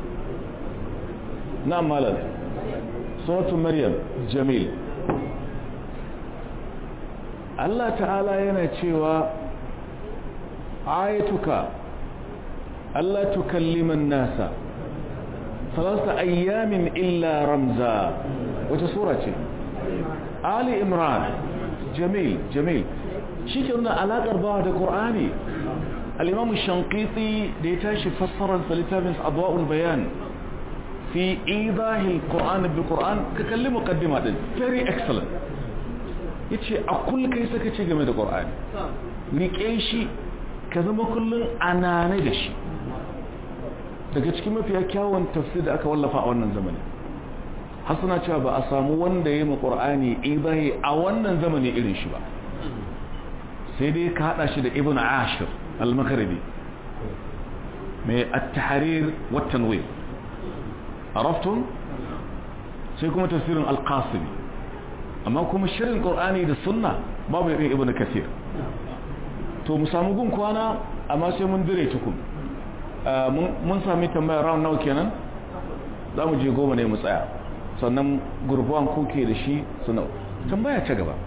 [SPEAKER 1] na malam suratu maryam jamil Allah ta'ala yana cewa ayatuka Allah tukallima nasa salasa ayyamin illa ramza wata sura ce Ali Imran jamil jamil shi ke nuna alaƙar bawa da ƙur'ani al'imamu shankiti da ya tashi fassarar littafin abuwa'ul bayan fi idahil ƙur'an bi ƙur'an ka kalli muƙaddima ɗin very excellent ya ce a kullum kai saka ce game da ƙur'ani riƙe shi ka zama kullum anane da shi daga cikin mafiya kyawun tafsir da aka wallafa a wannan zamani hasana cewa ba a samu wanda ya yi ƙur'ani idahi a wannan zamani irin shi ba sai dai ka hada shi da ibn ashir al-maghribi mai at-tahrir wa tanwir araftum sai kuma tafsirin al-qasimi amma kuma shirin qur'ani da sunna babu irin ibn kathir to mu samu gun kwana amma sai mun dire tukun mun sami tambaya round nawa kenan za mu je goma ne mu tsaya sannan gurbuwan kuke da shi suna tambaya ta gaba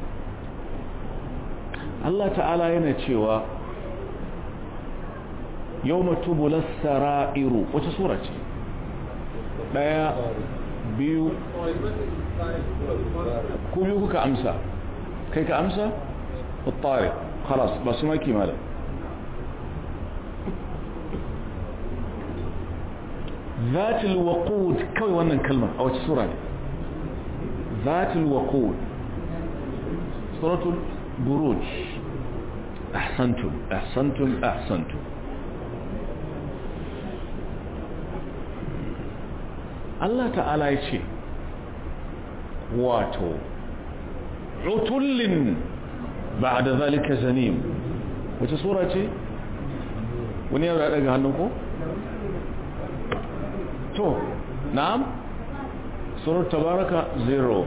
[SPEAKER 1] Allah ta'ala yana cewa yau matubular sara'iru wace sura ce ɗaya biyu ku biyu kuka amsa kai ka amsa? uttari khalas ba su maki malam zatil waqud kawai wannan kalmar a wace sura ne zatil waqud suratul buruj ahsantum ahsantum ahsantum Allah ta'ala ya ce wato utullin ba'da zalika zanim wace sura ce wani yau da daga hannun ko to na'am surar tabaraka zero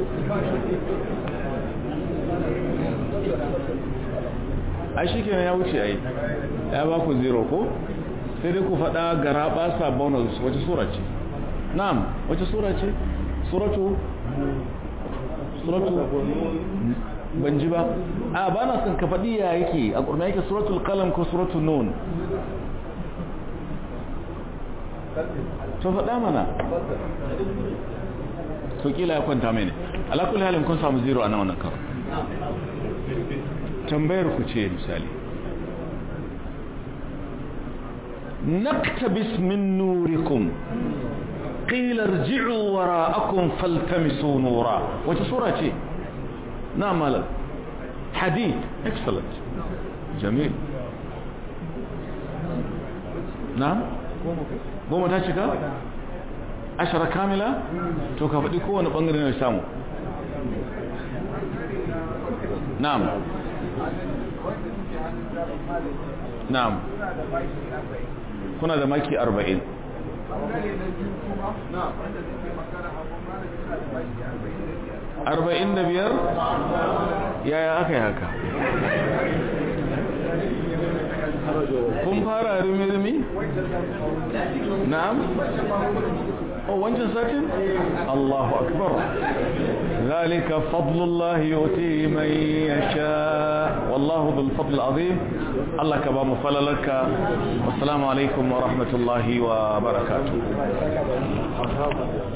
[SPEAKER 1] ai shi kenan ya wuce ai ya ba ku zero ko sai dai ku faɗa gara ɓasa bonus wace sura ce na'am wace sura ce suratu suratu ban ji ba a ba na son ka faɗi ya yake a ƙurna yake suratul kalam ko suratul nun to faɗa mana to kila ya kwanta mai ne alakul halin kun samu zero a nan wannan karo tambayar ku ce misali naktabis min nurikum qila irji'u wara'akum faltamisu nura wace sura ce na malam hadid excellent jamil na goma ta cika ashara kamila to ka faɗi kowane ɓangare na samu na'am na'am kuna da maki arba'in arba'in da biyar yaya aka yi haka kun fara rumi-rumi na'am oh wancan satin Allahu akbar zalika fadlullah yuti man yasha wallahu dhul fadl azim Allah ka ba mu falalarka wassalamu alaikum wa rahmatullahi wa barakatuh